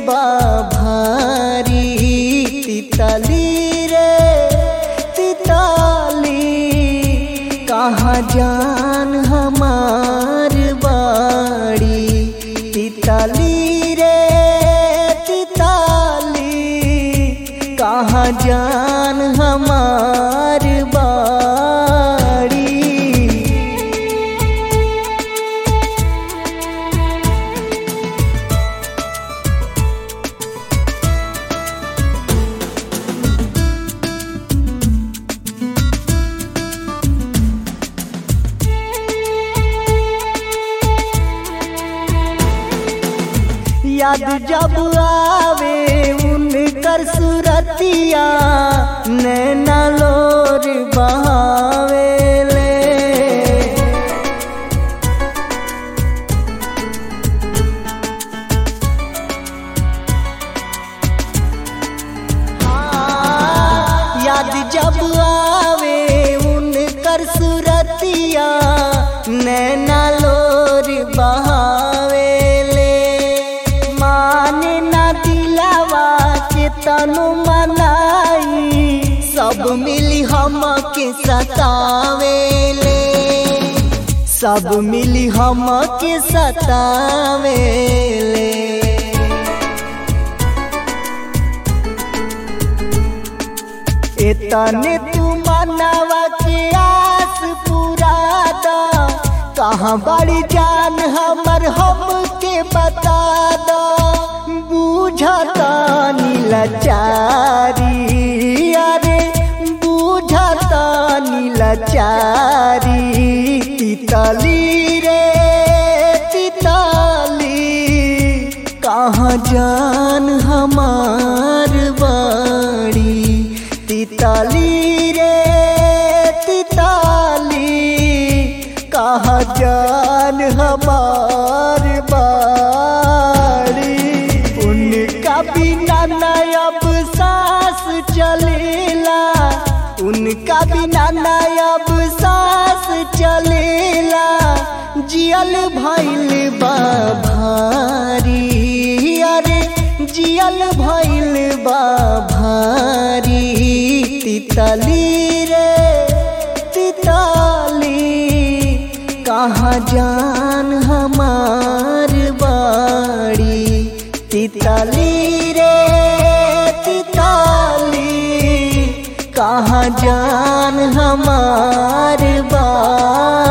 बा भारी तितली रे तितली कहाँ जान हमार बाड़ी तितली रे तितली कहाँ जान हमार बाड़ी याद जब आवे उनकर सुरतिया नैना लोर बहावेले याद जब आवे उनकर सुरतिया नैना लोर बहावेले माने ना दिलावा के तनु मनाई सब मिली हम के सतावेले सब मिली हम के सतावेले इतने तू मनावा के आस पूरा दा कहाँ बड़ी जान हमर हम के बता दा बूझता नीलाचारी अरे बूझता नीलाचारी तितली रे तितली कहाँ जान हमार बाड़ी तितली रे तितली कहाँ जान हमार बाड़ी उनका बिना नयब सांस चलेला उनका बिना नयब सांस चलेला जियल भैल बा भारी अरे जियल भैल बा भारी तितली रे तितली कहाँ जान हमार बाड़ी तितली रे तितली कहाँ जान हमार बाड़ी